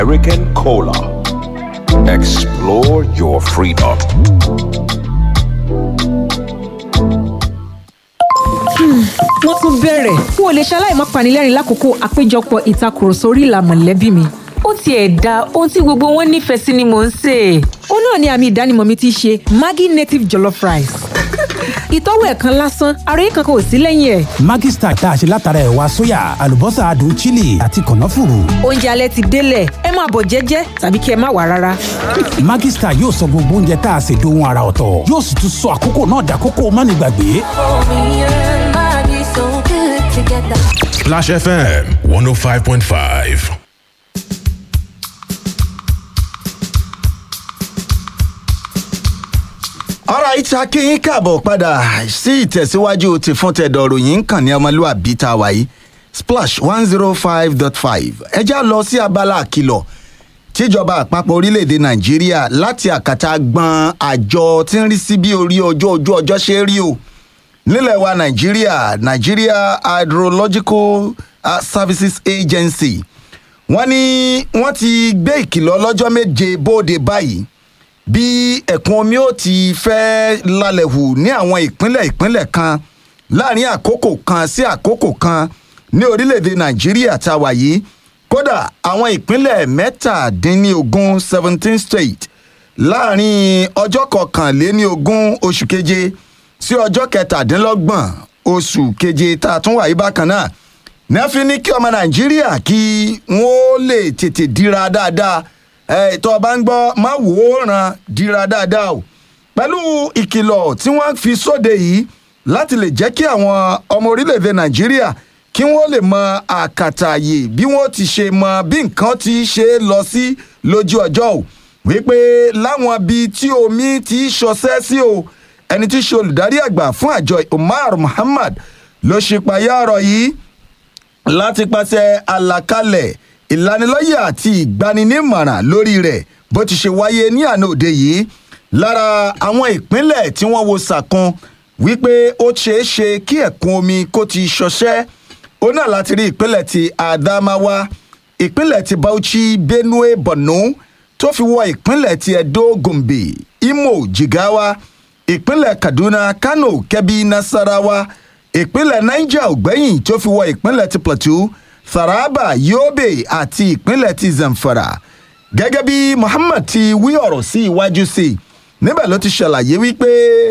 American Cola. Explore your freedom. wọ́n tún bẹ̀rẹ̀ n ò lè ṣaláì má panilẹ́rìn lákòókò àpéjọpọ̀ ìtakùrọ̀sọ orí ìlà mọ̀lẹ́bí mi. ó tiẹ̀ da ohun tí gbogbo wọn nífẹ̀ẹ́ sí ni mò ń sè é. ó náà ni àmì ìdánimọ̀ mi ti ṣe maggi native jollof rice. ìtọ́wò ẹ̀ kan lásán ara yìí kankan ò sí lẹ́yìn ẹ̀. Maggi Star tá a ṣe látara ẹ̀wà sóyà àlùbọ́sà adùn chili àti kànáfùrù. oúnjẹ alẹ́ ti délẹ̀ ẹ máa bọ̀ jẹ́jẹ́ tàbí kí ẹ má wà rárá. Maggi Star yóò sọ gbogbo oúnjẹ tá a ṣe dohun ara ọ̀tọ̀ yóò sì tún sọ àkókò náà dàkókò mánigbàgbé. Splash FM 105.5. alright akínyín káàbọ̀ padà sí ìtẹ̀síwájú ti fún tẹ̀dọ̀ ròyìn ń kàn ní ọmọlúwàbí tá a wà yìí splash one zero five dot five ẹjá lọ sí abala àkìlọ̀ tíjọba àpapọ̀ orílẹ̀-èdè nàìjíríà láti àkàtà gbọ́n àjọ tí ń rí sí bí orí ọjọ́ ojú ọjọ́ ṣe rí o nílẹ̀ wa nàìjíríà nigeria hydrological uh, services agency wọ́n ní wọ́n ti gbé ìkìlọ̀ ọlọ́jọ́ méje bóde báyìí bí ẹ̀kún omi ó ti fẹ́ lálẹ́ hù ní àwọn ìpínlẹ̀ ìpínlẹ̀ kan láàrin àkókò kan sí àkókò kan ní orílẹ̀-èdè nàìjíríà tá a wà yìí kódà àwọn ìpínlẹ̀ mẹ́tàdínlógún seventeen state láàrin ọjọ́ kọkànléní ogún oṣù keje sí ọjọ́ kẹtàdínlọ́gbọ̀n oṣù keje tá a tún wà yí bákan náà nẹ́fí ní kí ọmọ nàìjíríà kí wọ́n lè tètè dira dáadáa ẹ̀ tó o bá ń gbọ́ má wò ó ràn dira dáadáa o pẹ̀lú ìkìlọ̀ tí wọ́n fi sóde yìí láti lè jẹ́ kí àwọn ọmọ orílẹ̀-èdè nàìjíríà kí wọ́n lè mọ àkàtàyè bí wọ́n ti ṣe mọ bí nǹkan ti ṣe lọ sí lójú ọjọ́ o wípé láwọn ibi tí omi ti ṣọṣẹ́ sí o ẹni tí í ṣe olùdarí àgbà fún àjọ umar muhammad ló ṣe payá ọ̀rọ̀ yìí láti pàṣẹ àlàkalẹ̀ ìlanilọ́yẹ̀ àti ìgbaninímọ̀ràn lórí rẹ̀ bó ti ṣe wáyé ní àná òde yìí lára àwọn ìpínlẹ̀ tí wọ́n wo sàkún wípé ó ṣeé ṣe kí ẹ̀kún omi kó ti ṣọṣẹ́ ó náà láti rí ìpínlẹ̀ ti adamawa ìpínlẹ̀ ti bauchi benue borno tó fi wọ ìpínlẹ̀ ti edo gombe imo jigawa ìpínlẹ̀ kaduna kano kebbi nasarawa ìpínlẹ̀ niger ògbẹ́yìn tó fi wọ ìpínlẹ̀ ti plateau taraba yobe àti ìpínlẹ̀ ti zamfara gẹ́gẹ́ bí muhammad ti wí ọ̀rọ̀ sí iwájú sí i níbẹ̀ ló ti ṣàlàyé wípé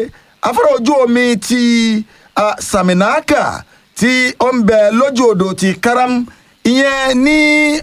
afárá ojú omi ti uh, saminaka tí ó ń bẹ lójú odò ti karam ìyẹn ní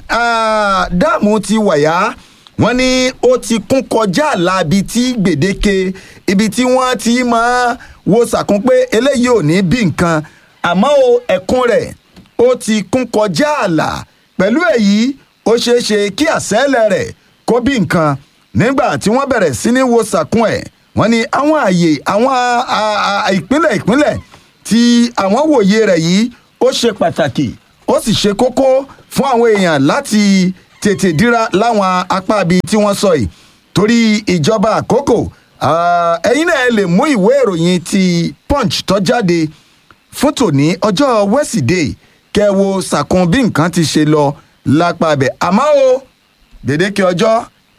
uh, dáàmú ti wàyà wọn ní ó ti kún kọjá àlàbí tí gbèdéke ibi tí wọn ti máa wo sàkún pé eléyìí ò ní bí nǹkan àmọ́ o ẹ̀kún rẹ̀ ó ti kún kọjá àlà pẹ̀lú èyí ó ṣeé ṣe kí àṣẹ́lẹ̀ rẹ̀ kó bí nǹkan nígbà tí wọ́n bẹ̀rẹ̀ sí ní wo sàkún ẹ̀ wọ́n ní àwọn àyè àwọn ìpínlẹ̀ ìpínlẹ̀ tí àwọn wòye rẹ̀ yìí ó ṣe pàtàkì ó sì ṣe kókó fún àwọn èèyàn láti tètè dira láwọn apá ibi tí wọ́n sọ yìí torí ìjọba àkókò ẹ̀yin náà lè mú ìwé ìròyìn ti punch tó jáde fún tòní ọjọ́ wẹ́sídẹ̀ẹ́ kẹwo sàkún bí nǹkan ti ṣe lọ lápá abẹ àmọ́ o gbèdéke ọjọ́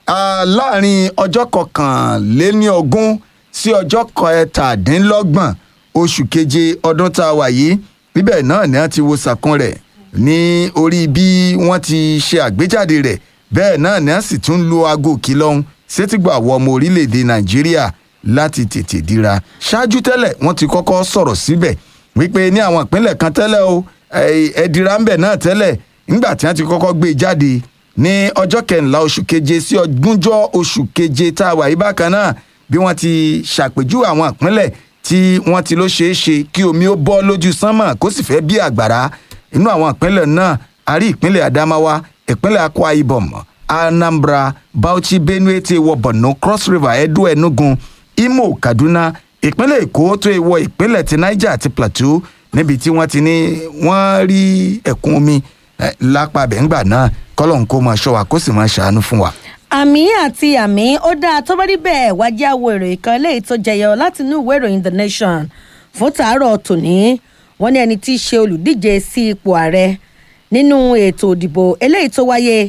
láàrin ọjọ́ kọkànléníogún sí ọjọ́ kẹtàdínlọ́gbọ̀n oṣù keje ọdún tá a wà yìí níbẹ̀ náà ni wọ́n ti wo sàkún rẹ̀ ní orí bí wọ́n ti ṣe àgbéjáde rẹ̀ bẹ́ẹ̀ náà ni wọ́n sì tún lo aago kìlọ́hún sétígbà wọ ọmọ orílẹ̀-èdè nàìjíríà láti tètè dira ṣáájú tẹ́lẹ̀ wọ́n ti kọ́kọ́ sọ̀rọ̀ síbẹ̀ wípé ní àwọn ìpínlẹ̀ kan tẹ́lẹ̀ o ẹ̀ẹ́dìrà ń bẹ̀ náà tẹ́lẹ̀ nígbà tí wọ́n ti kọ́kọ́ gbé jáde ní ọjọ́ kẹrìnlá oṣù keje sí ọdúnjọ́ oṣù keje tá a wà yí bákan náà bí wọ́n ti ṣàpèjúwe àwọn ìpínlẹ̀ tí wọ́n ti ló ṣeé ṣe kí omi ó bọ́ lójú sánmà kó sì fẹ́ bí àgbàrá inú àwọn ìpínlẹ̀ náà a rí ìpínlẹ̀ adamawa ìpínlẹ̀ akwa ibom anambra bauchi benue ti wọ borno cross river edo enugu imo kaduna ìpínlẹ̀ èkó tó wọ ìpínlẹ̀ ti niger àti plateau níbi tí wọ́n ti ní wọ́n rí ẹ̀kún omi lápá bẹ́ńgbà náà kọ́lọ́n kó máa ṣọ́ wa kó sì máa ṣàánú fún wa. àmì àti àmì ó dáa tó bá rí bẹ́ẹ̀ wájú àwo ìròyìn kan eléyìí tó jẹyọ láti inú ìwé ìròyìn the nation fún tàárọ̀ tòní wọ́n ní ẹni tí í ṣe olùdíje sí ipò ààrẹ nínú ètò òdìbò eléyìí tó wáyé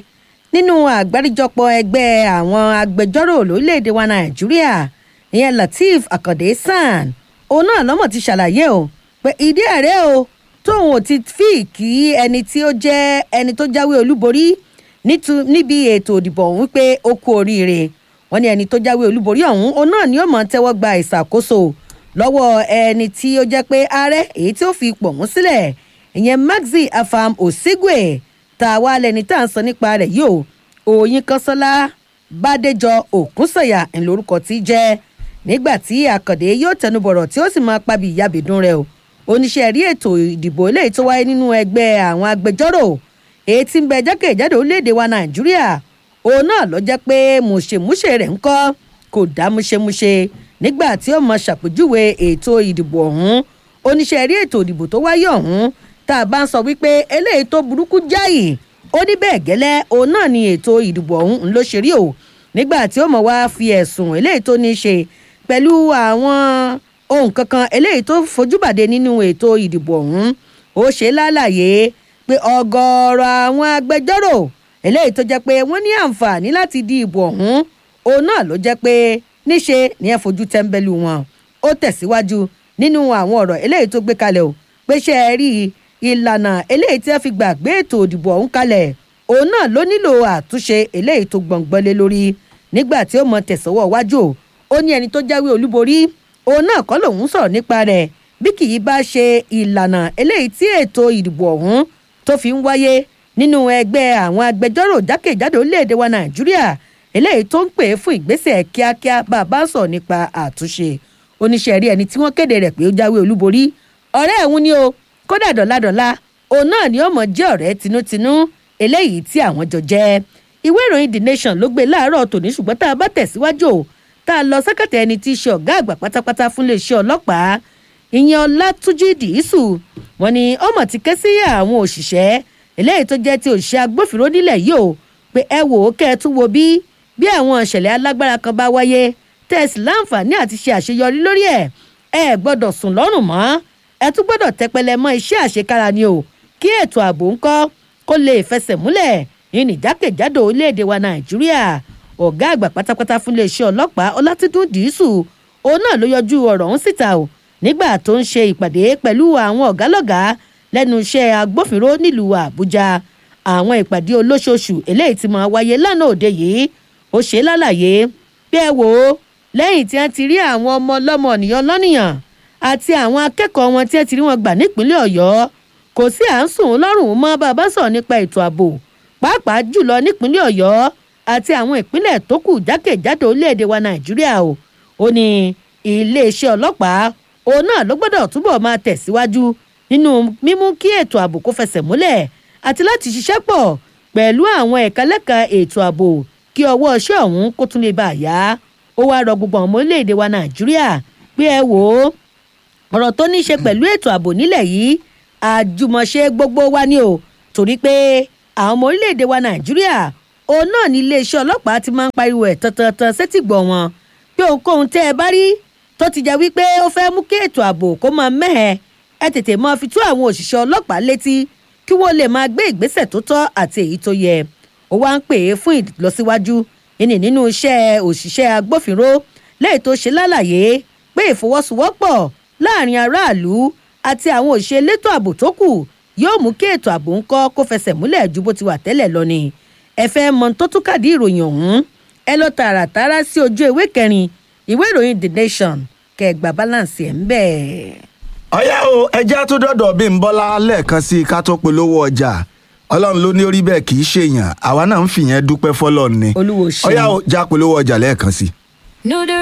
nínú àgbáríjọpọ̀ ẹgbẹ́ àwọn agbẹjọ́rò lórílẹ̀‐èdè wa nàìjíríà ìyẹn lateef akande san òun náà lọ́mọ̀ ti ṣàlàyé o pé ìdí ẹ̀rẹ́ o tóun ò ti fi kí ẹni tí ó jẹ́ ẹni tó jáwé olúborí nítu- níbi ètò òdìbò ọ̀hún pé ó kú oríire wọn ní ẹni tó jáwé olúborí ọ̀hún òun náà ni ó mọ̀ tẹ́wọ́ gba ìṣàkóso lọ́wọ́ ẹni tí ó jẹ́ pé ààrẹ èyí tí ó fi ipò ọ̀hún sílẹ̀ ìyẹn maxi afam osigwe tá a wá lẹni tá à ń sọ nípa rẹ̀ yìí o òyìn kọ́sọ́lá bàdéjọ òkúnsọ̀yà ńlórúkọ tí í jẹ́ nígbà tí àkàndé yóò tẹnubọ̀rọ̀ tí ó sì máa pabi ìyàbẹ̀dùn rẹ̀ o oníṣẹ́ rí ètò ìdìbò eléyìí tó wáyé nínú ẹgbẹ́ àwọn agbẹjọ́rò èyí tí ń bẹ jákèjádò orílẹ̀-èdè wa nàìjíríà òun náà lọ jẹ́ pé mùṣemúṣe rẹ̀ ń kọ́ kò dá múṣemúṣe nígbà tí ó mọ ṣàpèjúwe ètò ìdìbò ọ̀hún oníṣẹ́ rí ètò ìdìbò tó wáyé ọ̀hún tá a bá ń sọ wípé eléyìí tó burúkú jáì ó ní bẹ́ẹ̀ gẹ́lẹ́ òun náà ni ètò ìdìbò ọ̀hún ń ló ṣe rí o nígbà tí ó mọ̀ wá fi ẹ̀sùn eléyìí tó ní í ṣe pẹ̀lú àwọn ohun kankan eléyìí tó fojúbàdé nínú ètò ìdìbò ọ̀hún ó ṣe lálàyé pé ọgọ́rọ̀ àwọn agbẹjọ́rò eléyìí tó jẹ́ pé wọ́n ní àǹfààní láti di ìbò ọ̀hún òun náà ló jẹ́ pé níṣe ni ẹ fojú tẹ́ńbẹ́lú wọn ó tẹ̀síwájú nínú àwọn ọ̀rọ̀ eléyìí tó gbé kalẹ̀ o pé ṣe é rí ìlànà eléyìí tí wọ́n fi gbàgbé ètò òdìbò ọ̀hún kalẹ̀ òun náà ló nílò àtúnṣe eléyìí tó gbọ̀ngbọ́n lé lórí nígbà tí ó mọ tẹ̀sọ́wọ́ wájú o ó ní ẹni tó jáwé olúborí òun náà kọ́ lòun sọ̀rọ̀ nípa rẹ̀ bí kì í bá ṣe ìlànà eléyìí tí ètò ìdìbò ọ̀hún tó fi ń wáyé nínú ẹgbẹ́ àwọn agbẹjọ́rò jákèjádò orílẹ̀-èdè wa nàìjíríà eléyìí tó ń pè é fún ìgbésẹ̀ kíákíá bá a bá sọ̀ nípa àtúnṣe oníṣẹ́ rí ẹni tí wọ́n kéde rẹ̀ pé ó jáwé olúborí ọ̀rẹ́ ẹ̀hún ni o kódà dọ̀làdọ̀là òun náà ni ó mọ̀ jẹ́ ọ̀rẹ́ tinútinú eléyìí tí àwọn jọ jẹ́ ìwé ìròyìn the nation ló gbé láàárọ̀ tòní ṣùgbọ́n tá a bá tẹ̀síwájú o tá a lọ sẹ́kẹ̀tẹ̀ ẹni tí í ṣe ọ̀gá àgbà pátápátá fún iléeṣẹ́ ọlọ́pàá ìyẹn ọlátúnjì dìísù wọn ni ọmọ ti ké sí àwọn òṣìṣẹ́ eléyìí tó jẹ́ ti òṣìṣẹ́ agbófinró nílẹ̀ yìí o pé ẹ wò ó kẹ́ ẹ tún wo bí bí àwọn ìṣẹ̀lẹ̀ alágbára kan bá wáyé tẹ̀sí láǹfààní àti ṣe àṣeyọrí lórí ẹ̀ ẹ gbọ́dọ̀ sùn lọ́rùn mọ́ ẹ tún gbọ́dọ̀ tẹpẹlẹ mọ́ iṣẹ́ àṣekára ni o kí ètò ààbò ńkọ́ kó lè fẹsẹ̀ múlẹ̀ ní ìjákèjádò orílẹ̀-èdè wa nàìjíríà ọ̀gá àgbà pátápátá fún iléeṣẹ́ ọlọ́pàá ọlátúndún dìísù òun náà ló yọjú ọ̀rọ̀ ọ̀hún síta o nígbà tó ń ṣe ìpàdé pẹ̀lú àwọn ọ̀gálọ́gàá lẹ́nu iṣẹ́ agbófinró nílùú àbújá àwọn ìpàdé olóṣooṣù eléyìí ti máa wáyé lánàá òde yìí ó ṣe lálàyé bí ẹ wò ó lẹ́yìn tí wọ́n ti rí àwọn ọmọ ọlọ́mọ ènìyàn lọ́nìyàn àti àwọn akẹ́kọ̀ọ́ wọn tí wọ́n ti rí wọn gbà nípínlẹ̀ ọ̀yọ́ kò sí à ń sùn lọ́rùn mọ́ bàbá sọ̀rọ̀ nípa ètò ààbò pàápàá jùlọ nípínlẹ̀ ọ̀yọ́ àti àwọn ìpínlẹ̀ tó kù jákèjádò orílẹ̀-èdè wa nàìjíríà o ó ní iléeṣẹ́ ọlọ́pàá òun náà ló gbọ́dọ̀ túbọ̀ máa tẹ̀síwájú nínú mímú kí ètò ààbò kó fẹsẹ̀ múlẹ̀ àti láti ṣiṣẹ́ pọ̀ pẹ̀lú àwọn ẹ̀ka lẹ́ka ètò ààbò kí ọwọ́ iṣẹ́ ọ̀hún kó tún lè bá a yá ó wáá rọ gbogbo àwọn ọmọ orílẹ̀-èdè wa nàìjíríà pé ẹ wò ó ọ̀rọ̀ tó ní í ṣe pẹ̀lú ètò ààbò nílẹ̀ yìí àjùmọ̀ṣe gbogbo wa ni o torí pé àwọn ọmọ orílẹ̀-èdè wa nàìjíríà òun náà ní iléeṣẹ́ ọlọ́pàá ti máa ń pariwo ẹ̀ tantan sétìgbọ̀ wọn pé ohunkóhun tẹ́ ẹ bá rí tó ti jẹ́ wípé ó fẹ́ mú kí ètò ààbò kó máa mẹ́hẹ̀ ẹ tètè máa fi tó àwọn òṣìṣẹ́ ọlọ́pàá létí kí wọ́n lè máa gbé ìgbésẹ̀ tó tọ́ àti èyí tó yẹ ó wá ń pè é fún ìlọsíwájú ìní nínú iṣẹ́ òṣìṣẹ́ agbófinró lẹ́yìn tó ṣe lálàyé pé ìfọwọ́sowọ́pọ̀ láàrin aráàlú àti àwọn òṣìṣẹ́ elétò ààbò tó kù yóò mú kí ètò ààbò ńkọ́ kó fẹsẹ̀ múlẹ̀ ju bó ti wà tẹ́lẹ̀ lọ ni ẹ fẹ́ mọ tó tún kàdí ìròyìn ọ̀hún ẹ lọ tààràtàrà sí ojú ewé kẹrin ìwé ìròyìn the nation kẹgbà balance ẹ̀ ń bẹ̀. ọ̀yá o ẹjẹ́ tó dọ̀dọ̀ bí n bọ́lá lẹ́ẹ̀kan sí i ká tó polówó ọjà ọlọ́run ló ní orí bẹ́ẹ̀ kì í ṣèyàn àwa náà ń fìyẹn dúpẹ́ fọlọ́run ni olúwo ṣe ọ̀yá o já polówó ọjà lẹ́ẹ̀kan sí i. No, there